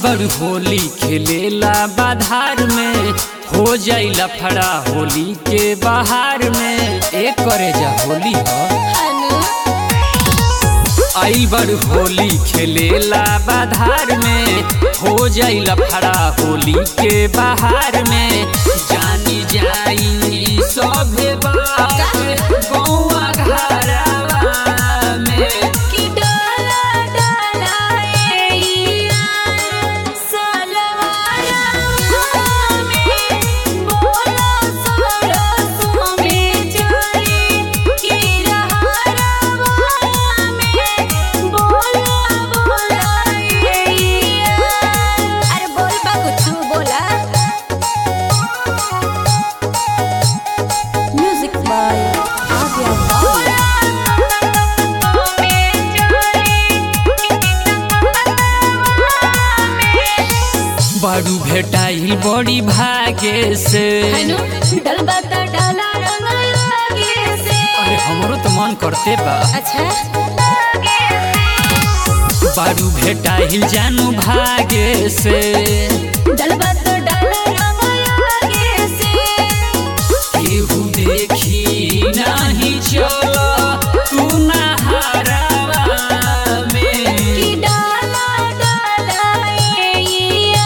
बड़ होली खेलेला बाधार में हो जाई लफड़ा होली के बाहर में एक करे जा होली हो आई बड़ होली खेलेला बाधार में हो जाई लफड़ा होली के बाहर में जानी जाई सभे बात गौआ घरवा में कि डाला डाला ए सलवारा में बोलो सरसों में चली कि रहरवा में बोला बोला ए अरे बोल बा कुछ बोला म्यूजिक बाय आर्या बारू भेटाइल बड़ी भागे से हनु डलबा त डाला रंग लागे से अरे हमरो तो मन करते बा अच्छा बारू भेटाइल जानू भागे से डलबा त डाला रंग लागे से केहू देखी नहीं चलो तू नहारवा में कि डाला डाला ए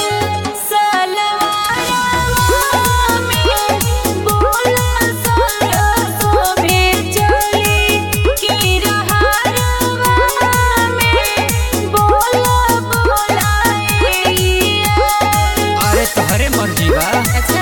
सलवारा में बोला सरसों में चली कि रहरवा में बोला बोला ए अरे तोहरे मर्जी बा अच्छा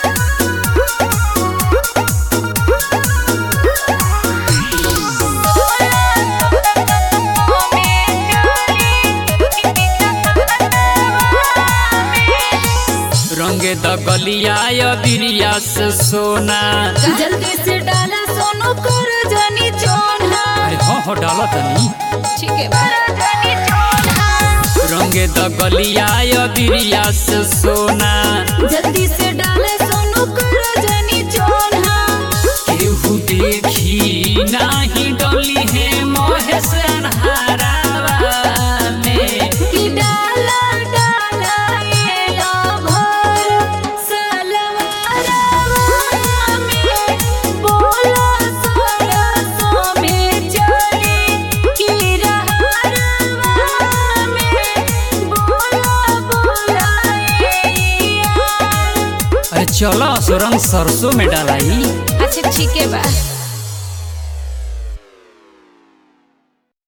रंगे द गलिया बिरिया से सोना जल्दी से डाला सोनू कर जनी चोना अरे हाँ हो डालो तनी ठीक है जनी चोना रंगे द गलिया बिरिया से सोना जल्दी से डाले सोनू कर जनी चोना केहू देखी नाही डोली है मोहे से अनहारावा में कि डाला डाला ये लाभर सलवारवा में बोला सरसों में चली कि रहरवा में बोला बोला ए अरे चलो सुरंग सरसों में डालाई अच्छा ठीक है बा